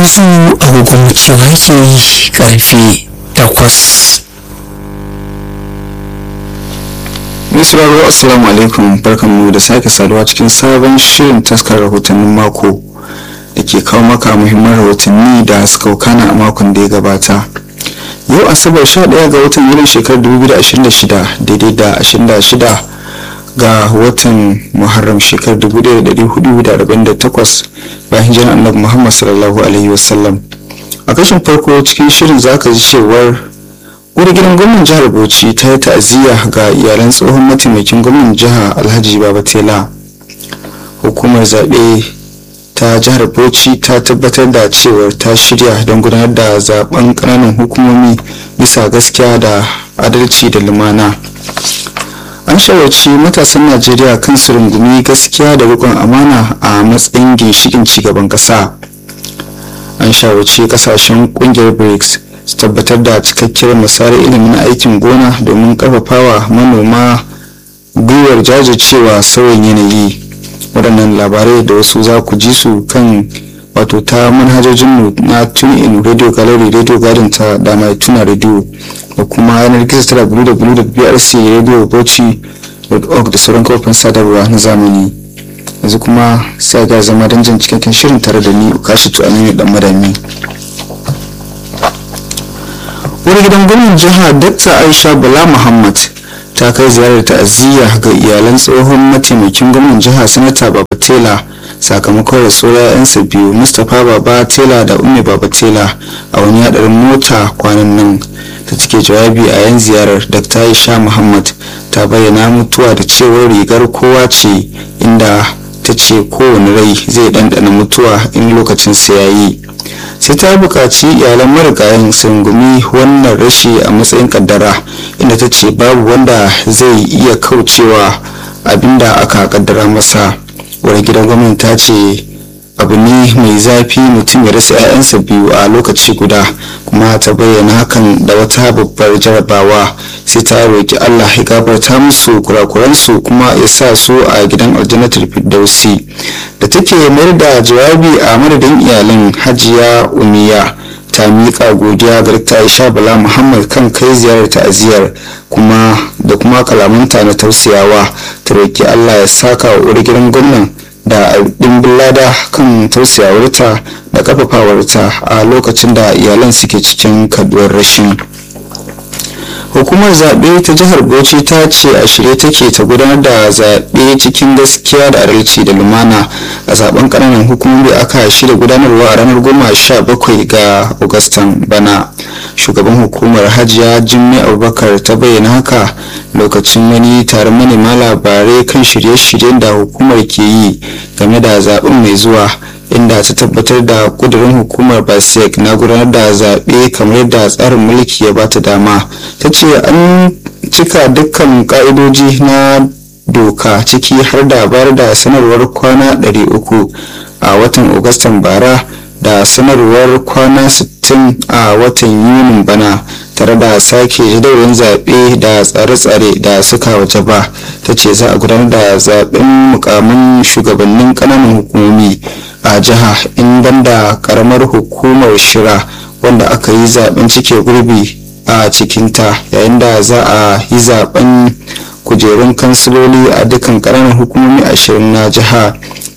yanzu agogon cewa yake karfe takwas Misrarwa Assalamu alaikum barkanmu da sake saduwa cikin sabon shirin taskar rahotannin mako da ke kawo maka muhimman rahotanni da suka wakana a makon da ya gabata. Yau Asabar 11 ga watan Yulin shekarar 2026 daidai da 26 ga watan Muharram shekarar 1448 bayan hijirar Annabi Muhammad sallallahu alaihi wasallam. A kashin farko cikin shirin zaka ji cewar wani gidan gwamnan jihar bauchi ta yi ta'aziyya ga iyalan tsohon mataimakin gwamnan jihar alhaji babatela hukumar zaɓe ta jihar bauchi ta tabbatar da cewar ta shirya don gudanar da zaben ƙananan hukumomi bisa gaskiya da adalci da lumana an shawarci matasan najeriya kan su rungumi gaskiya da riƙon amana a matsayin ginshikin cigaban ƙasa an shawarci ƙasashen ƙungiyar brics su tabbatar da cikakkiyar misalin ilimin aikin gona domin karfafawa manoma gwiwar jajircewa sauyin yanayi waɗannan labarai da wasu za ku ji su kan wato ta manhajojinmu na tune in radio gallery radio garden ta da mai tuna radio da kuma yanar gizo ta www.brcradiobauchi.org da sauran kafofin sadarwa na zamani yanzu kuma sai ga zama don jin cikakken shirin tare da ni kashi tu aminu dan madami wani gidan gwamnan jiha dakta aisha bala muhammad ta kai ziyarar ta'aziyya ga iyalan tsohon mataimakin gwamnan jiha sanata baba tela sakamakon rasuwar 'ya'yansa biyu mustapha baba tela da umme baba tela a wani hadarin mota kwanan nan ta cike jawabi a yan ziyarar dakta aisha muhammad ta bayyana mutuwa da cewar rigar kowa ce inda ta ce kowane rai zai ɗanɗana mutuwa in lokacin sa yayi sai ta buƙaci iyalan marigayen sungumi wannan rashi a matsayin kaddara inda ta ce babu wanda zai iya kaucewa abinda aka kaddara masa wani gidan gwamnati ta ce abu ne mai zafi mutum ya rasa 'ya'yansa biyu a lokaci guda kuma ta bayyana hakan da wata babbar jarabawa sai ta roki allah ya gafarta musu kurakuransu kuma ya sa su a gidan aljannatul firdausi da take mayar da jawabi a madadin iyalan hajiya umiya ta miƙa godiya ga ta aisha bala muhammad kan kai ziyarar ta'aziyar kuma da kuma kalamanta na tausayawa ta roki allah ya saka wa uwar gidan gwamnan da dimbin lada kan tausayawarta da kafafawarta a lokacin da iyalan suke cikin kaduwar rashin hukumar zaɓe ta jihar bauchi ta ce a shirye take ta gudanar da zaɓe cikin gaskiya da adalci da lumana a zaben ƙananan hukumomi aka shirya gudanarwa a ranar goma sha bakwai ga agustan bana shugaban hukumar hajiya jimmy abubakar ta bayyana haka lokacin wani taron manema labarai kan shirye-shiryen da hukumar ke yi game da zaben mai zuwa inda ta tabbatar da kudurin hukumar basek na gudanar da zaɓe kamar yadda tsarin mulki ya bata dama ta ce an cika dukkan ƙa'idoji na doka ciki har da bayar da sanarwar kwana 300 a watan agustan bara da sanarwar kwana 60 a watan yunin bana tare da sake jadawalin zaɓe da tsare-tsare da suka waje ba ta ce za a gudanar da zaɓen mukamin shugabannin ƙananan hukumomi a jiha in banda ƙaramar hukumar shira wanda aka yi zaɓen cike gurbi a cikinta yayin da za a yi zaɓen kujerun kansiloli a dukkan ƙananan hukumomi ashirin na jiha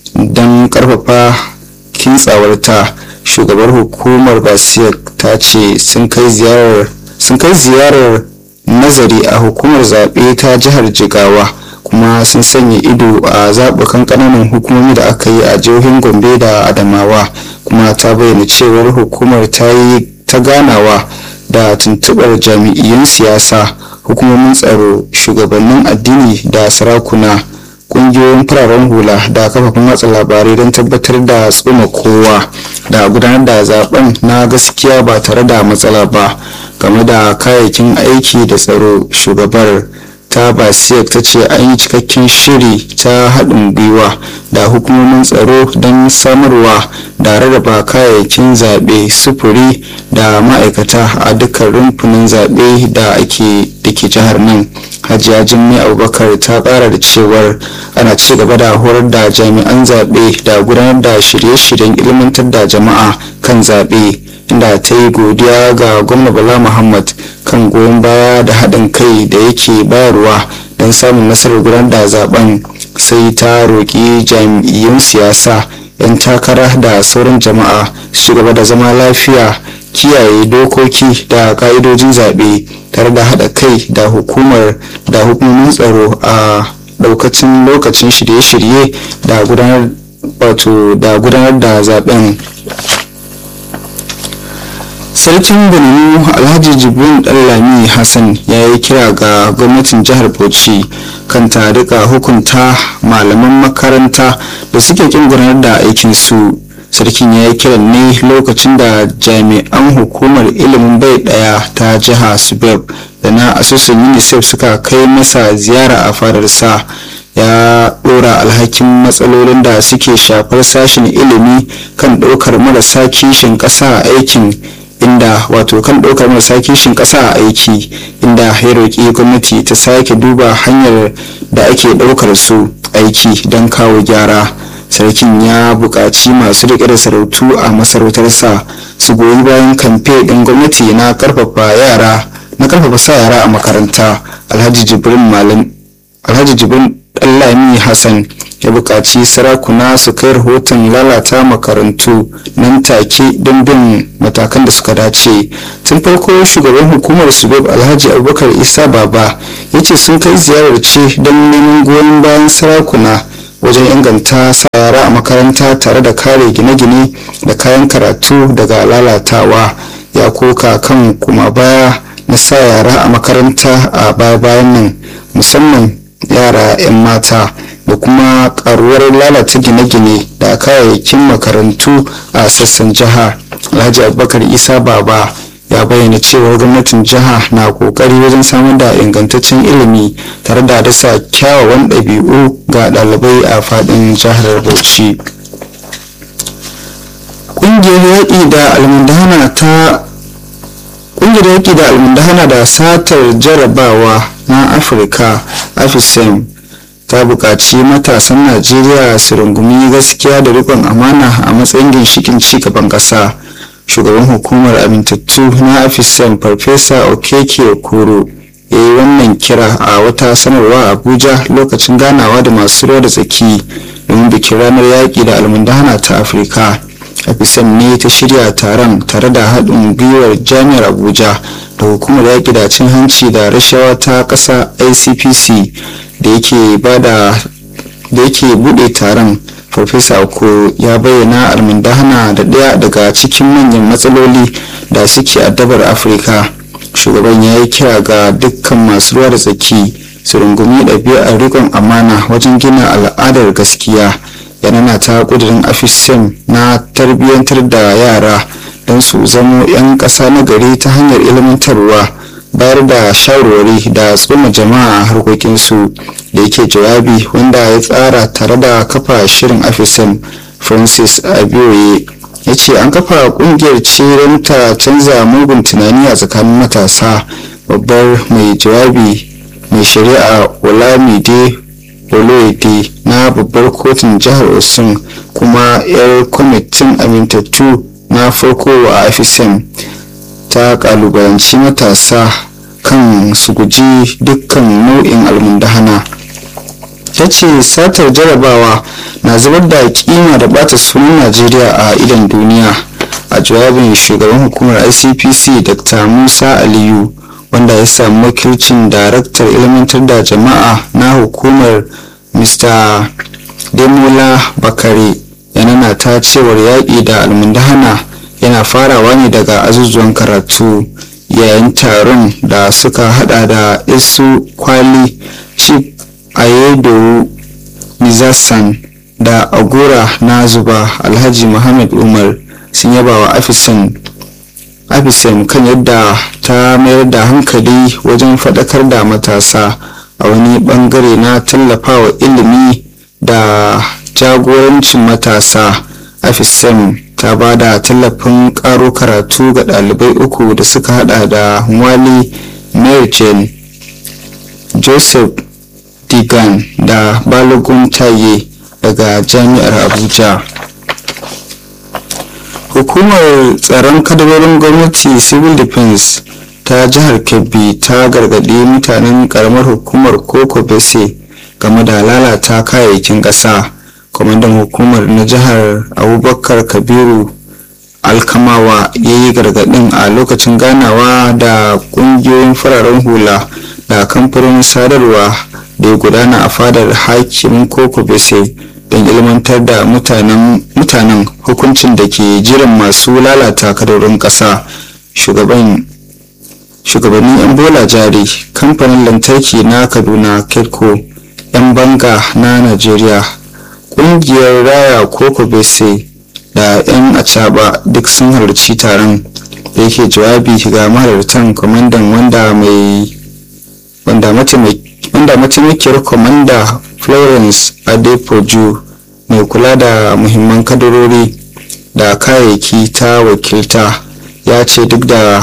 don ƙarfafa kintsawarta shugabar hukumar basiyar ta ce sun kai ziyarar sun kai ziyarar nazari a hukumar zaɓe ta jihar jigawa kuma sun sanya ido a zaɓukan ƙananan hukumomi da aka yi a jihohin gombe da adamawa kuma ta bayyana cewar hukumar ta yi ta ganawa da tuntuɓar jami'iyyun siyasa hukumomin tsaro shugabannin addini da sarakuna kungiyoyin fararen hula da kafafen watsa labarai don tabbatar da tsoma kowa da gudanar da zaben na gaskiya ba tare da matsala ba game da kayayyakin aiki da tsaro shugabar ta basiyar ta ce an yi cikakken shiri ta haɗin gwiwa da hukumomin tsaro don samarwa da rarraba kayayyakin zaɓe sufuri da ma'aikata a dukkan rumfunan zaɓe da ake da ke jihar nan hajiya jimmy abubakar ta kara da cewar ana ci gaba da horar da jami'an zaɓe da gudanar da shirye-shiryen ilmantar da jama'a kan zaɓe inda ta yi godiya ga gwamna bala muhammad kan goyon baya da haɗin kai da yake bayarwa don samun nasarar gudanar da zaben sai ta roƙi jami'in siyasa 'yan takara da sauran jama'a su gaba da zama lafiya kiyaye dokoki da ka'idojin zaɓe tare da haɗa kai da hukumar da hukumomin tsaro a ɗaukacin lokacin shirye-shirye da gudanar wato da gudanar da zaben sarkin benin alhaji jibrin ɗanlami hassan ya yi kira ga gwamnatin jihar bauchi kan ta rika hukunta malaman makaranta da suke kin gudanar da aikinsu sarkin ya yi kiran ne lokacin da jami'an hukumar ilimin bai daya ta jiha subeb da na asusun unicef suka kai masa ziyara a fadarsa ya dora alhakin matsalolin da suke shafar sashen ilimi kan ɗaukar marasa kishin ƙasa a aikin inda wato kan ɗaukar marasa kishin ƙasa a aiki inda ya roƙi gwamnati ta sake duba hanyar da ake ɗaukar su aiki don kawo gyara sarkin ya buƙaci masu riƙe da sarautu a masarautarsa su goyi bayan kamfe ɗin gwamnati na ƙarfafa yara na ƙarfafa sa yara a makaranta alhaji jibrin malam alhaji jibrin ɗanlami hassan ya buƙaci sarakuna su kai rahoton lalata makarantu nan take don bin matakan da suka dace tun farko shugaban hukumar subeb alhaji abubakar isa baba ya ce sun kai ziyarar ce don neman goyon bayan sarakuna wajen inganta sa yara a makaranta tare da kare gine-gine da kayan karatu daga lalatawa ya koka kan kuma baya na sa yara a makaranta a baya-bayan nan musamman yara 'yan mata da kuma karuwar lalata gine-gine da kayayyakin makarantu a sassan jiha alhaji abubakar isa baba ya bayyana cewar gwamnatin jiha na kokari wajen samar da ingantaccen ilimi tare da dasa kyawawan ɗabi'u ga ɗalibai a faɗin jihar bauchi ƙungiyar yaƙi da almundana ta ƙungiyar yaƙi da almundana da satar jarabawa na afirka afisem ta buƙaci matasan najeriya su rungumi gaskiya da riƙon amana a matsayin ginshikin cigaban ƙasa shugaban hukumar amintattu na afisem farfesa okeke okoro ya yi wannan kira a wata sanarwa abuja lokacin ganawa da masu ruwa da tsaki domin bikin ranar yaƙi da almundana ta afirka afisem ne ta shirya taron tare da haɗin gwiwar jami'ar abuja da hukumar yaƙi da cin hanci da rashawa ta ƙasa icpc da yake bada da yake bude taron farfesa oko ya bayyana almundahana da ɗaya daga cikin manyan matsaloli da suke addabar afirka shugaban ya yi kira ga dukkan masu ruwa da tsaki su rungumi ɗabi'ar rikon amana wajen gina al'adar gaskiya yana ta ƙudurin afisem na tarbiyyantar da yara don su zamo 'yan ƙasa na gari ta hanyar ilmantarwa bayar da shawarwari da tsoma jama'a a harkokinsu da yake jawabi wanda ya tsara tare da kafa shirin afisem francis abiyoye ya ce an kafa kungiyar ce don ta canza mugun tunani a tsakanin matasa babbar mai jawabi mai shari'a olamide oloyede na babbar kotun jihar osun kuma 'yar kwamitin amintattu na farko a afisem ta kalubalanci matasa kan su guji dukkan nau'in almundahana ta ce satar jarabawa na zubar da kima da bata sunan najeriya a idan duniya a jawabin shugaban hukumar icpc dr musa aliyu wanda ya samu wakilcin daraktar ilmantar da jama'a na hukumar mr demola bakare yana ta cewar yaƙi da almundahana yana farawa ne daga azuzuwan karatu yayin taron da suka hada da isu kwali chief ayedo nizasan da agora na zuba alhaji muhammad umar sun yaba wa afisan afisem kan yadda ta mayar da hankali wajen faɗakar da matasa a wani bangare na tallafawa ilimi da jagorancin matasa afisem ta ba da tallafin karo karatu ga ɗalibai uku da suka hada da wali merjen joseph digan da balogun taye daga jami'ar abuja hukumar tsaron kadarorin gwamnati civil defense ta jihar kebbi ta gargaɗi mutanen karamar hukumar koko bese game da lalata kayayyakin ƙasa kwamandan hukumar na jihar abubakar kabiru alkamawa ya yi gargaɗin a lokacin ganawa da ƙungiyoyin fararen hula da kamfanin sadarwa da ya gudana a fadar hakimin koko bese don ilmantar da mutanen hukuncin da ke jiran masu lalata kadarorin ƙasa shugabannin 'yan bola jari kamfanin lantarki na kaduna ketco 'yan banga na najeriya ƙungiyar raya koko bese da 'yan acaba duk sun halarci taron da yake jawabi ga mahalartan kwamandan wanda mai wanda mataimakiyar kwamanda florence adepoju mai kula da muhimman kadarori da kayayyaki ta wakilta ya ce duk da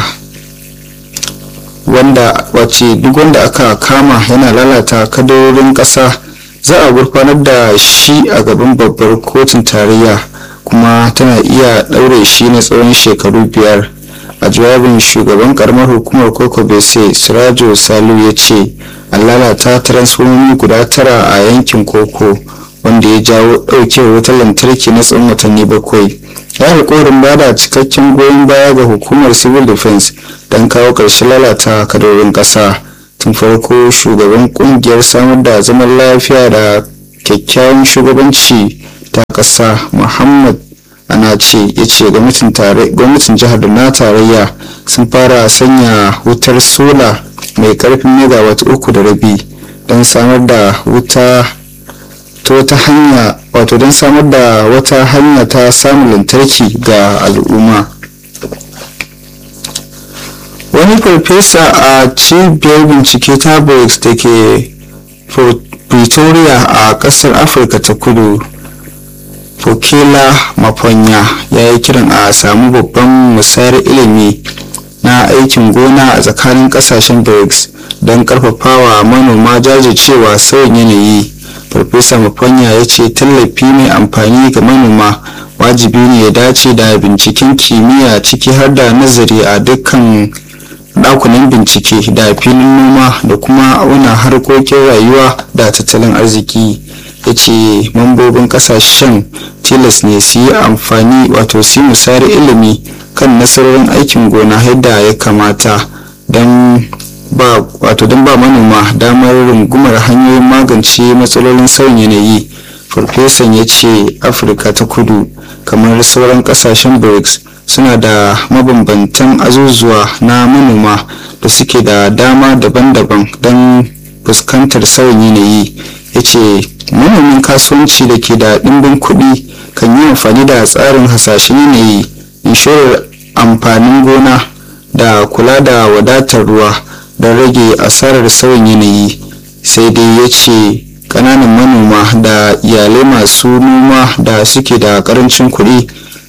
wanda wace duk wanda aka kama yana lalata kadarorin ƙasa za a gurfanar da shi a gaban babbar kotun tarayya kuma tana iya ɗaure shi na tsawon shekaru biyar a jawabin shugaban karamar hukumar koko bese sirajo salu ya ce an lalata transformomi guda tara a yankin koko wanda ya jawo ɗaukewar wutar lantarki na tsawon watanni bakwai ya alkawarin bada cikakken goyon baya ga hukumar civil defense don kawo ƙarshen lalata kadorin ƙasa tun farko shugaban kungiyar samar da zaman lafiya da kyakkyawan shugabanci ta ƙasa muhammad ana ce ya ce gwamnatin jihar da na tarayya sun fara sanya wutar sola mai karfin megawatt uku da rabi don samar da wuta ta wata hanya wato don samar da wata hanya ta samun lantarki ga al'umma wani farfesa a cibiyar bincike ta brics da ke pretoria a kasar afirka ta kudu fokela mafonya ya yi kiran a samu babban musayar ilimi na aikin gona a tsakanin kasashen brics don karfafawa manoma jajircewa sauyin yanayi farfesa mafonya ya ce tallafi mai amfani ga manoma wajibi ne ya dace da binciken kimiyya ciki har da nazari a dukkan dakunan bincike da filin noma da kuma auna harkokin rayuwa da tattalin arziki ya ce mambobin kasashen tilas ne su yi amfani wato su musayar ilimi kan nasarorin aikin gona yadda ya kamata don ba wato don ba manoma damar rungumar hanyoyin magance matsalolin sauyin yanayi farfesan ya ce afirka ta kudu kamar sauran kasashen brics suna da mabambantan azuzuwa na manoma da suke da dama daban-daban don fuskantar sauyin yanayi ya ce manomin kasuwanci da ke da ɗimbin kuɗi kan yi amfani da tsarin hasashen yanayi inshorar amfanin gona da kula da wadatar ruwa don rage asarar sauyin yanayi sai dai ya ce ƙananan manoma da iyalai masu noma da suke da ƙarancin kuɗi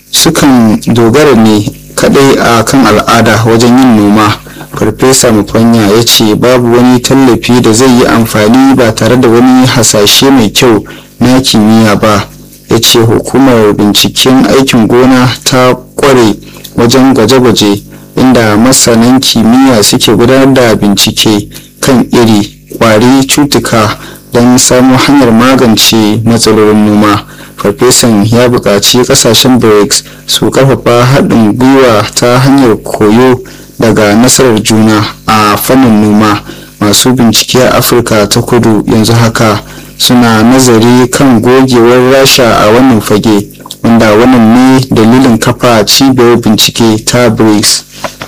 sukan dogara ne kadai a kan al'ada wajen yin noma farfesa mufanya ya ce babu wani tallafi da zai yi amfani ba tare da wani hasashe mai kyau na kimiyya ba ya ce hukumar binciken aikin gona ta kware wajen gwaje-gwaje inda masanan kimiyya suke gudanar da bincike kan iri kwari cutuka don samun hanyar magance matsalolin noma farfesan ya buƙaci ƙasashen brics su ƙarfafa haɗin gwiwa ta hanyar koyo daga nasarar juna a fannin noma masu bincike a afirka ta kudu yanzu haka suna nazari kan gogewar rasha a wannan fage wanda wannan ne dalilin kafa cibiyar bincike ta brics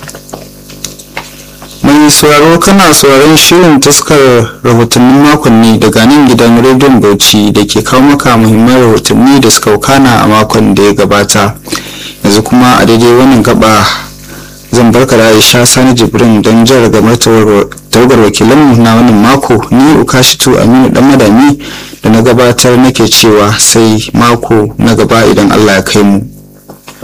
mai sauraro kana sauraron shirin taskar rahotannin makonni daga nan gidan rediyon bauchi da ke kawo maka muhimman rahotanni da suka wakana a makon da ya gabata yanzu kuma a daidai wannan gaba zan barka da aisha sani jibrin don jan ragamar tawagar wakilanmu na wannan mako ni ukashitu aminu dan madami da na gabatar nake cewa sai mako na gaba idan allah ya kai mu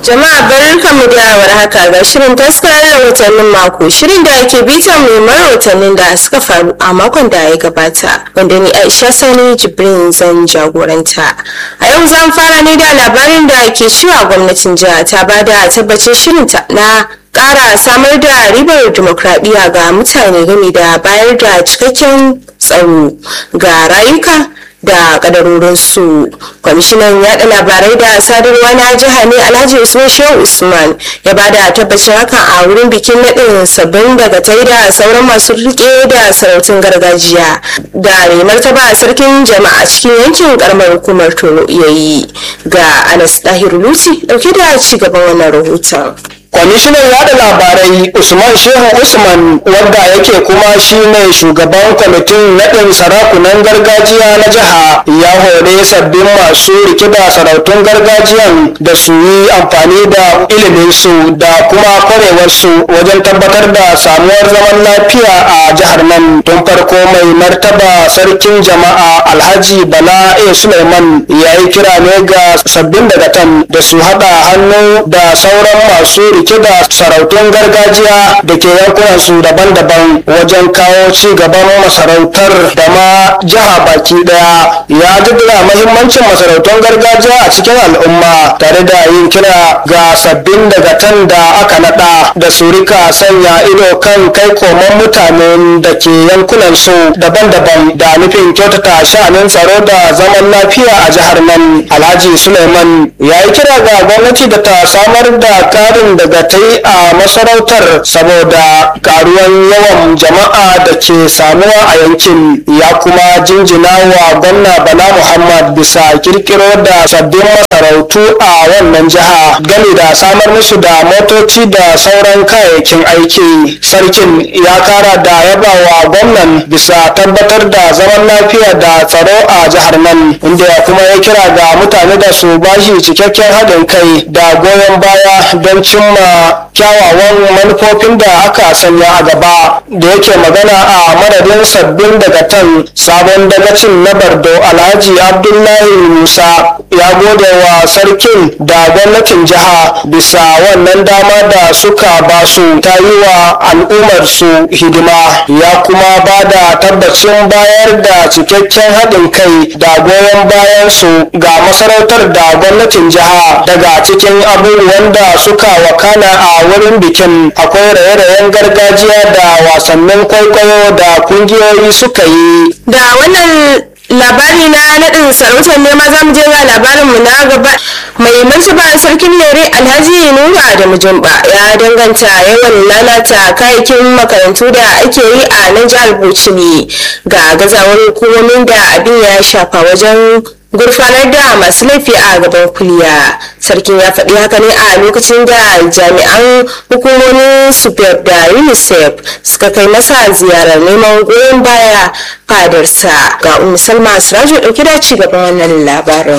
Jama'a barkanmu da warhaka ga shirin taskarar rahotannin mako shirin da ake bitan muhimman rahotannin da suka faru a makon da ya gabata wanda ni Aisha Sani Jibrin zan jagoranta. A yau zan fara ne da labarin da ke cewa gwamnatin jiha ta bada tabbacin shirinta na ƙara samar da ribar dimokuraɗiyya ga mutane game da bayar da cikakken tsaro ga rayuka da kadarorinsu kwamishinan yada labarai da sadarwa na jiha ne alhaji usman shehu usman ya bada tabbacin hakan a wurin bikin naɗin sabbin daga tai da sauran masu rike da sarautun gargajiya da mai martaba sarkin jama'a cikin yankin karamar hukumar tono yayi ga anas dahiru luti dauke da ci gaban wannan rahoton kwamishinan yada labarai usman shehu usman wanda yake kuma shine shugaban kwamitin naɗin sarakunan gargajiya na jiha ya hore sabbin masu rike da sarautun gargajiyan da su yi amfani da iliminsu da kuma kwarewarsu wajen tabbatar da samuwar zaman lafiya a jihar nan tun farko mai martaba sarkin jama'a alhaji bala a suleiman ya yi kira ne ga sabbin dagatan da su haɗa hannu da sauran masu rike da sarautun gargajiya da ke yankunansu daban-daban wajen kawo ci gaban masarautar da ma jiha baki daya ya jaddada mahimmancin masarautun gargajiya a cikin al'umma tare da yin kira ga sabbin dagatan da aka nada da su rika sanya ido kan kai koman mutanen da ke yankunansu daban-daban da nufin kyautata sha'anin tsaro da zaman lafiya a jihar nan alhaji suleiman ya yi kira ga gwamnati da ta samar da karin daga ta yi a masarautar saboda karuwan yawan jama'a da ke samuwa a yankin ya kuma jinjina wa gwamna bala muhammad bisa kirkiro da sabbin masarautu a wannan jiha gami da samar musu da motoci da sauran kayayyakin aiki sarkin ya kara da yaba wa gwamnan bisa tabbatar da zaman lafiya da tsaro a jihar nan inda ya kuma ya kira ga mutane da su bashi cikakken haɗin kai da goyon baya don cimma kyawawan manufofin da aka sanya a gaba da yake magana a madadin sabbin dagatan sabon dagacin na bardo alhaji abdullahi musa ya gode wa sarkin da gwamnatin jiha bisa wannan dama da suka ba su ta yi wa al'ummar su hidima ya kuma ba da tabbacin bayar da cikakken haɗin kai da goyon bayan su ga masarautar da gwamnatin jiha daga cikin abubuwan da suka wakana a wurin bikin akwai raye-rayen gargajiya da wasannin kwaikwayo da kungiyoyi suka yi da wannan labari na naɗin sarautar ne ma za mu je ga labarinmu na gaba mai martaba sarkin lere alhaji nuru adamu jumba ya danganta yawan lalata kayayyakin makarantu da ake yi a nan jihar bauchi ne ga gazawar hukumomin da abin ya shafa wajen gurfanar da masu laifi a gaban kuliya sarkin ya faɗi haka ne a lokacin da jami'an hukumomin supep da unicef suka kai masa ziyarar neman goyon baya fadarsa ga umu salma sirajo ɗauki da ci gaban wannan labarin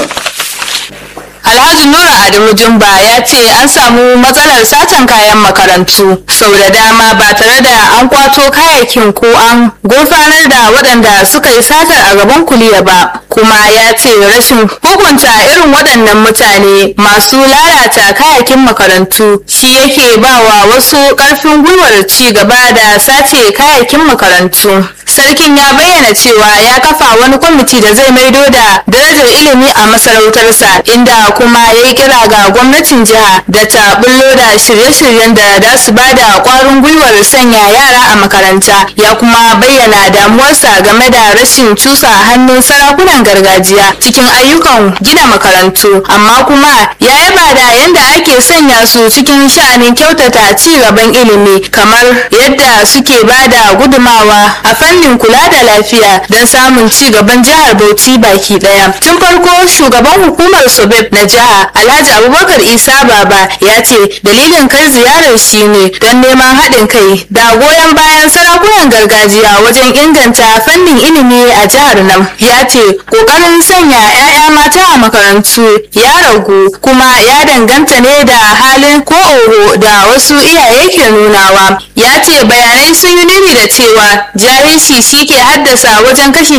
Alhaji Nura Adamu Jumba ya ce an samu matsalar satan kayan makarantu sau da dama ba tare da an kwato kayayyakin ko an gurfanar da waɗanda suka yi satar a gaban kuliya ba kuma ya ce rashin hukunta irin waɗannan mutane masu lalata kayayyakin makarantu shi yake ba wa wasu ƙarfin gwiwar ci gaba da sace kayayyakin makarantu. Sarkin ya bayyana cewa ya kafa wani kwamiti da zai maido da darajar ilimi a masarautarsa inda kuma ya yi kira ga gwamnatin jiha da ta bullo da shirye-shiryen da za su ba da kwarin gwiwar sanya yara a makaranta ya kuma bayyana damuwarsa game da rashin cusa hannun sarakunan gargajiya cikin ayyukan gina makarantu amma kuma ya yaba da yadda ake sanya su cikin sha'anin kyautata ci gaban ilimi kamar yadda suke ba da gudumawa a fannin kula da lafiya don samun ci gaban jihar bauchi baki daya tun farko shugaban hukumar sobeb na jiha alhaji abubakar isa baba ya ce dalilin kai ziyarar shi ne don neman haɗin kai da goyon bayan sarakunan gargajiya wajen inganta fannin ilimi a jihar nan ya ce ƙoƙarin sanya 'ya'ya mata a makarantu ya ragu kuma ya danganta ne da halin ko oho da wasu iyaye ke nunawa ya ce bayanai sun yi nuni da cewa jahilci ta'addanci shi ke haddasa wajen kashi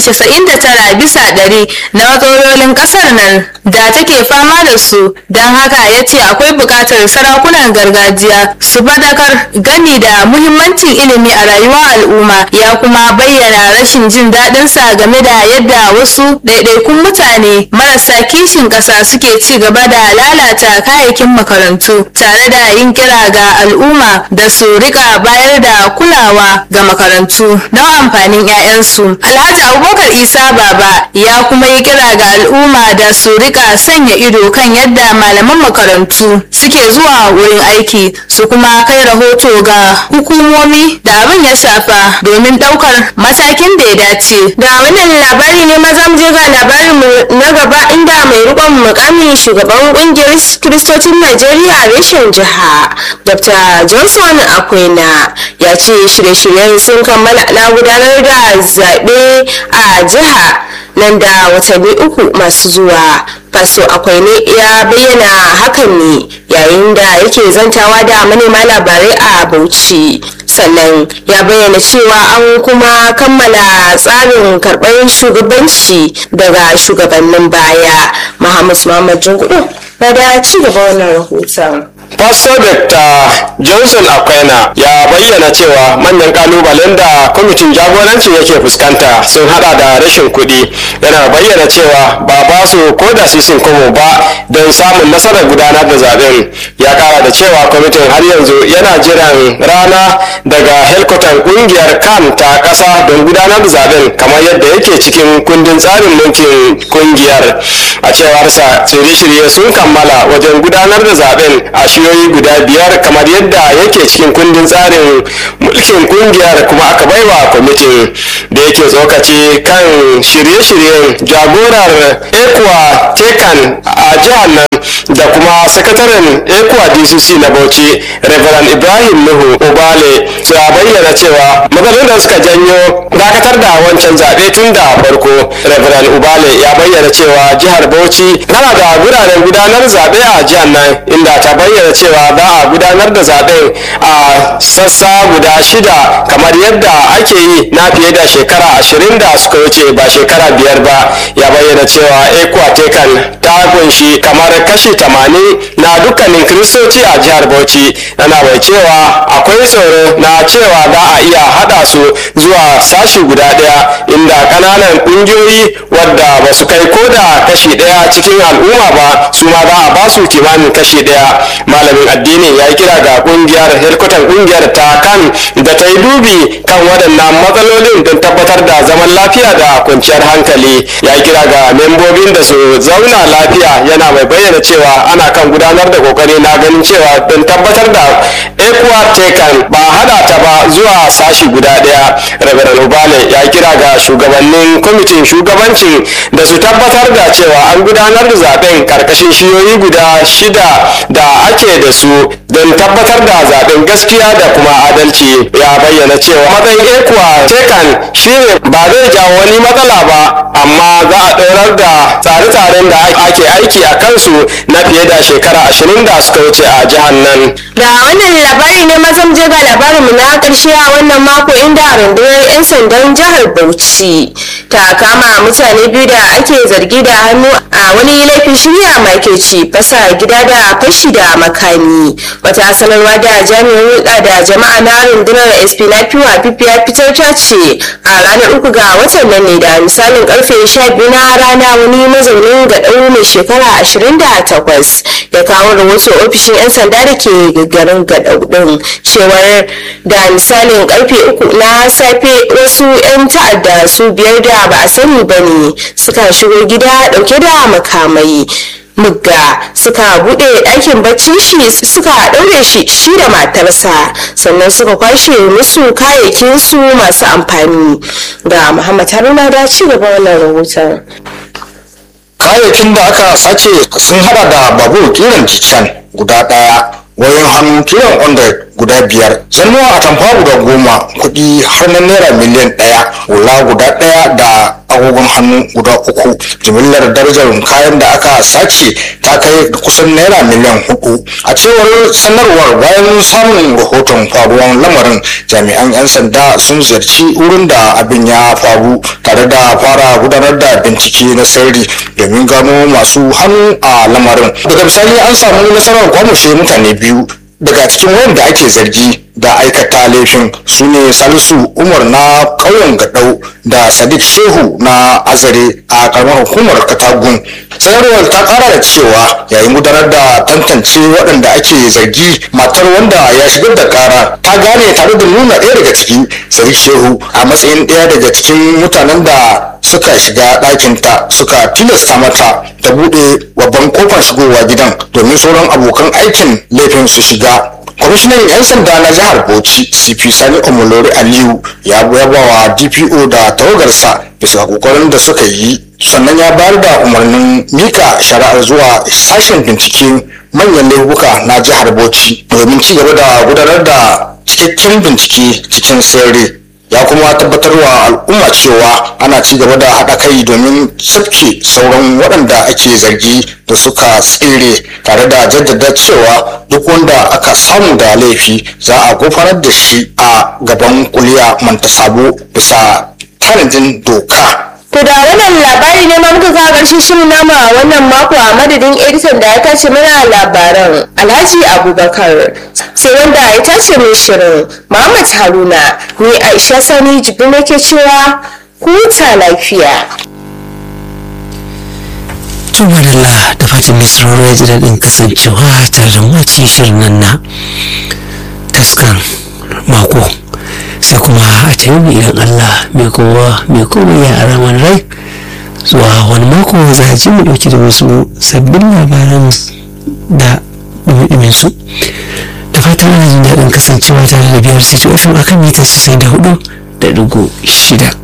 99 bisa ɗari na matsalolin ƙasar nan da take fama da su don haka ya ce akwai buƙatar sarakunan gargajiya su fadakar gani da muhimmancin ilimi a rayuwar al'umma ya kuma bayyana rashin jin daɗinsa game da yadda wasu ɗaiɗaikun mutane marasa kishin ƙasa suke ci gaba da lalata kayayyakin makarantu tare da yin kira ga al'umma da su rika bayar da kulawa ga makarantu don amfanin 'ya'yansu alhaji abubakar isa baba ya kuma yi kira ga al'umma da su rika sanya ido kan yadda malaman makarantu suke zuwa wurin aiki su kuma kai rahoto ga hukumomi da abin ya shafa domin ɗaukar matakin da ya dace da wannan labari ne maza mu je ga labarin mu na gaba inda mai rikon mukamin shugaban kungiyar kiristocin najeriya reshen jiha dr johnson akwena ya ce shirye-shiryen sun kammala na gudanar da zaɓe a jiha nan da watanni uku masu zuwa faso akwai ne ya bayyana hakan ne yayin da yake zantawa da manema labarai a bauchi sannan ya bayyana cewa an kuma kammala tsarin karɓar shugabanci daga shugabannin baya muhammad muhammad jingudu na da ci gaba wannan rahoton Pastor Dr. Johnson Akwaina ya bayyana cewa manyan kalubalen da kwamitin jagoranci yake fuskanta sun hada da rashin kuɗi yana bayyana cewa ba ba su ko da sisin komo ba don samun nasarar gudanar da zaben ya kara da cewa kwamitin har yanzu yana jiran rana daga helkwatan kungiyar kan ta ƙasa don gudanar da zaben kamar yadda yake cikin kundin tsarin mulkin kungiyar a cewarsa shirye-shirye sun kammala wajen gudanar da zaben a shiyoyi guda biyar kamar yadda yake cikin kundin tsarin mulkin kungiyar kuma aka baiwa kwamitin da yake tsokaci kan shirye-shiryen jagorar ekwa tekan a jihar nan da kuma sakataren ekwa dcc na bauchi reverend ibrahim nuhu obale su bayyana cewa matsalolin da suka janyo dakatar da wancan zaɓe tun da farko reverend ubale ya bayyana cewa jihar bauchi tana da guraren gudanar zaɓe a jihar nan inda ta bayyana cewa za a gudanar da zaɓen a sassa guda shida kamar yadda ake yi na fiye da shekara ashirin da suka wuce ba shekara biyar ba ya bayyana cewa ekwatekan ta kunshi kamar kashi tamanin na dukkanin kiristoci a jihar bauchi yana mai cewa akwai tsoro na cewa za a iya haɗa su zuwa sashi guda ɗaya inda ƙananan ƙungiyoyi wadda ba su kai ko da kashi ɗaya cikin al'umma ba su ma za a ba su kimanin kashi ɗaya malamin addini ya yi kira ga ƙungiyar helkutan ƙungiyar ta kan da ta yi dubi kan waɗannan matsalolin don tabbatar da zaman lafiya da kwanciyar hankali ya yi kira ga membobin da su zauna lafiya yana mai bayyana cewa ana kan gudanar da kokari na ganin cewa don tabbatar da ekuwa tekan ba hada ta ba zuwa sashi guda daya rabaran ubale ya kira ga shugabannin kwamitin shugabancin da su tabbatar da cewa an gudanar da zaben karkashin shiyoyi guda shida da ake da su don tabbatar da zaben gaskiya da kuma adalci ya bayyana cewa matsayin ekuwa tekan shine ba zai jawo wani matsala ba amma za a ɗorar da tsare-tsaren da ake aiki a kansu na fiye da shekara ashirin da suka wuce a jihar nan da wannan labari ne mazan je ga labarinmu na karshe a wannan mako inda rundunar 'yan sandan jihar bauchi ta kama mutane biyu da ake zargi da hannu a wani laifin shirya makirci fasa gida da fashi da makami wata sanarwa da jami'in hulɗa da jama'a na rundunar sp na fiwa ya fitar ta ce a ranar uku ga watan nan ne da misalin karfe 12 na rana wani mazaunin gaɗau mai shekara 28 ya kawo rahoto ofishin 'yan sanda da ke garin gaɗau ɗin cewar da misalin karfe uku na safe wasu 'yan ta'adda su biyar da ba a sani ba ne suka shigo gida ɗauke da makamai mugga suka bude ɗakin baccin shi suka ɗaure shi shi da matarsa sannan suka kwashe musu kayayyakin su masu amfani ga muhammad haruna da ci gaba wannan rahoton kayayyakin da aka sace sun hada da babur kiran jicen guda daya wayoyin hannu kiran 100 guda biyar zannuwa a tamfa guda goma kuɗi har na naira miliyan ɗaya hula guda ɗaya da agogon hannu guda uku jimillar darajar kayan da aka sace ta kai kusan naira miliyan hudu a cewar sanarwar bayan samun rahoton faruwan lamarin jami'an 'yan sanda sun ziyarci wurin da abin ya faru tare da fara gudanar da bincike na sirri domin gano masu hannu a lamarin daga bisani an samu nasarar kwamushe mutane biyu daga cikin wanda ake zargi da aikata laifin su ne salisu umar na ƙauyen gadau da sadiq shehu na azare a karamar hukumar katagun sanarwar ta kara da cewa yayin gudanar da tantance waɗanda ake zargi matar wanda ya shigar da kara ta gane tare da nuna ɗaya daga ciki sadiq shehu a matsayin ɗaya daga cikin mutanen da suka shiga ɗakinta suka tilasta mata ta buɗe babban kofar shigowa gidan domin sauran abokan aikin laifin su shiga kwamishinan 'yan sanda na jihar bauchi cp sani omolori aliyu ya yaba wa dpo da tawagarsa bisa kokarin da suka yi sannan ya bayar da umarnin mika shari'ar zuwa sashen bincike manyan laifuka na jihar bauchi domin ci gaba da gudanar da cikakken bincike cikin sirri ya kuma tabbatar wa al'umma cewa ana ci gaba da haɗa kai domin sabke sauran waɗanda ake zargi da suka tsere tare da jaddada cewa duk wanda aka samu da laifi za a gufanar da shi a gaban kuliya manta sabo bisa tanadin doka To da wannan labari ne ma muka kawo ƙarshen shirin nama a wannan mako a madadin editan da ya tace mana labaran Alhaji Abubakar sai wanda ya tace mai shirin Muhammad Haruna ni Aisha Sani Jibi nake cewa ku huta lafiya. to madalla da fatan mai sauraro ya ji daɗin kasancewa tare da mu a cikin shirin nan na taskar mako sai kuma a ta yau idan Allah mai kowa mai komai ya ara mana rai zuwa wani mako za a ji mu ɗauki da wasu sabbin labaran da ɗumin su da fatan ana jin daɗin kasancewa tare da biyar sai akan mita 94 da ɗigo shida